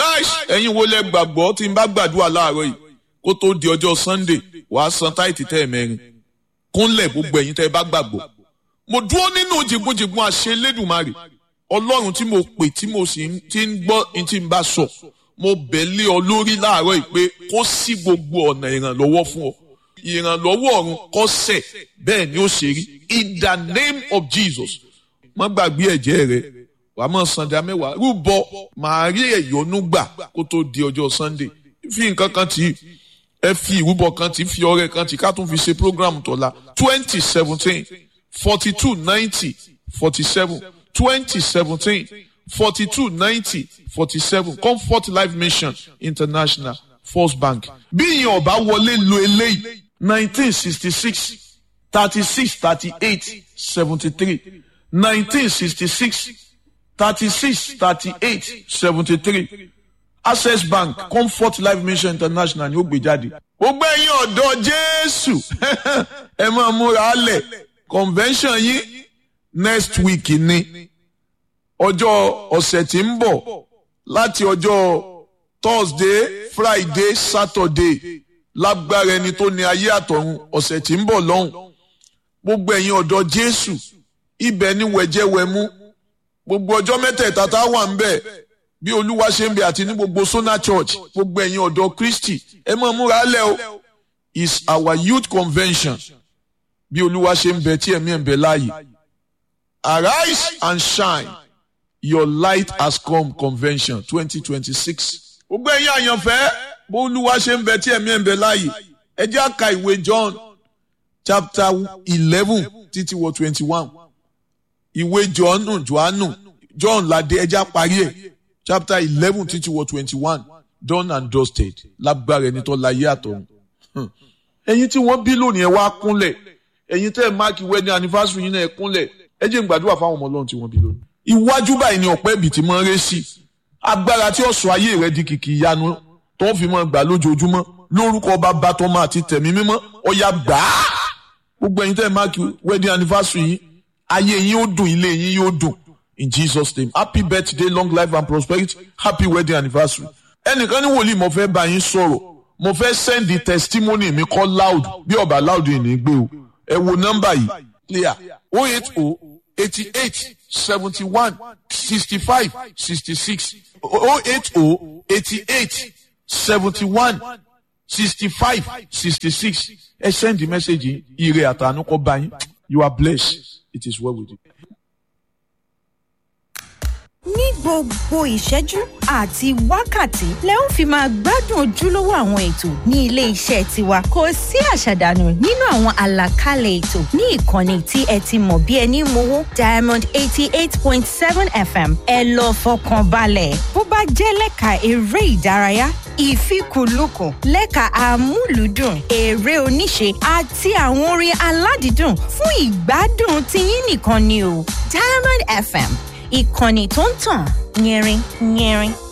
ẹ̀yin wo lẹ gbàgbọ́ tí n bá gbàdúrà láàárọ̀ yìí kó tó di ọjọ́ sunday wàá san táìtì tẹ́ ẹ̀ mẹ́rin kúnlẹ̀ gbogbo ẹ̀yin tẹ́ ẹ bá gbàgbọ́ mo dúró nínú jìgbọ́njìgbọ́n àṣẹ lẹ́dùnmarè ọlọ́run tí mo pè tí mo sì ti ń gbọ́ ní tí n bá sọ mo bẹ̀ lé ọ lórí láàárọ̀ yìí pé kó sí gbogbo ọ̀nà ìrànlọ́wọ́ fún ọ ìrànlọ́wọ́ ọ̀run kó sẹ̀ bẹ́ẹ̀ ni ó ṣe rí in the name of jesus má gbàgbé ẹ̀jẹ̀ rẹ wàá mọ̀ sàndà mẹ́wàá rúbọ màá rí ẹ̀yọ́nú gbà kó tó di ọjọ́ sunday fi nǹkan kan tì í ẹ fi ìrúbọ kan tì í fi ọrẹ kan tì í ká tún fi ṣe program tọ́la twenty seventeen forty two ninety forty seven twenty seventeen forty two ninety forty seven comfort life mission international first bank bí ìyẹn ọba wọlé lo eléyìí nineteen sixty six thirty six thirty eight seventy three nineteen sixty six thirty six thirty eight seventy three access bank comfort life mission international ni ó gbé jáde. gbogbo ẹ̀yin ọ̀dọ́ jésù ẹ máa múra lẹ̀ convention yìí next week ni ọjọ́ ọ̀sẹ̀ tí ń bọ̀ láti ọjọ́ thursday friday saturday lágbára ẹni tó ní ayé àtọ̀run ọ̀sẹ̀ tí ń bọ̀ lọ́hùn gbogbo ẹ̀yin ọ̀dọ́ jésù ibẹ̀ ni wẹ̀jẹ̀wẹ̀mú gbogbo ọjọ́ mẹ́tẹ̀ẹ̀ta tá a wà ń bẹ̀ bí olúwa ṣe ń bẹ àti ní gbogbo sona church gbogbo ẹ̀yin ọ̀dọ́ kristi ẹ máa múra lẹ̀ o is our youth convention bí olúwa ṣe ń bẹ tí ẹ̀mí ẹ̀ ń bẹ láàyè arise and shine your light has come convention twenty twenty six gbogbo ẹ̀yin àyànfẹ́ bó olúwa ṣe ń bẹ tí ẹ̀mí ẹ̀ ń bẹ láàyè ẹ jẹ́ àka ìwé john chapter eleven títí wọ twenty one ìwé johannu johannu john ládé ẹ jẹ́ àparí ẹ̀ chapter eleven títí wọ twenty one done and dusted lágbára ẹni tó láyé àtọ̀run ẹ̀yin tí wọ́n bí lónìí ẹ wá kúnlẹ̀ ẹ̀yin tẹ́ ẹ máàkì wedding anniversary yín náà ẹ kúnlẹ̀ ẹ jẹ́ n gbàdúrà fáwọn ọmọ ọlọ́run tí wọ́n bí lónìí. iwájú báyìí ni ọ̀pẹ́ ibì tí máa ń ré sí agbára tí ó sọ ayé rẹ di kìkì ìyanu tó fi máa gbà lójoojúmọ́ lórúkọ bàbá tọmọ àti tẹ̀mí mímọ́ ọ̀yà gbà á gbogbo ẹ̀yin tẹ́ ẹ máàkì wedding anniversary yín ayé yín ó dùn ilé yín yóò dùn in Jesus name happy birthday long life and prosperity happy wedding anniversary ẹnìkan ní wòlíì mo fẹ́ bá yín sọ̀rọ̀ mo fẹ́ send the testimony mi kọ́ loud bí ọba loud yìí ní gbé o ẹ wo nọ́mbà yìí clear oh eight oh eighty eight seventy one sixty five sixty six oh eight oh eighty eight seventy one sixty five sixty six ẹ send the message yìí ire àtànú kọ́ bá yín you are blessed it is well with you. ní gbogbo ìṣẹ́jú àti wákàtí lẹ ó fi máa gbádùn ojúlówó àwọn ètò ní ilé iṣẹ́ tiwa kò sí àṣàdànù nínú àwọn àlàkalẹ̀ ètò ní ìkànnì tí ẹ ti mọ̀ bí ẹni mowó diamond eighty eight point seven fm ẹ lọ fọkàn balẹ̀ bó bá jẹ́ lẹ́ka eré ìdárayá ìfikùnlukùn lẹ́ka amúlùúdùn eré oníṣe àti àwọn orin aládìídùn fún ìgbádùn tiyín nìkan ni o diamond fm ìkànnì tó ń tàn yẹrin yẹrin.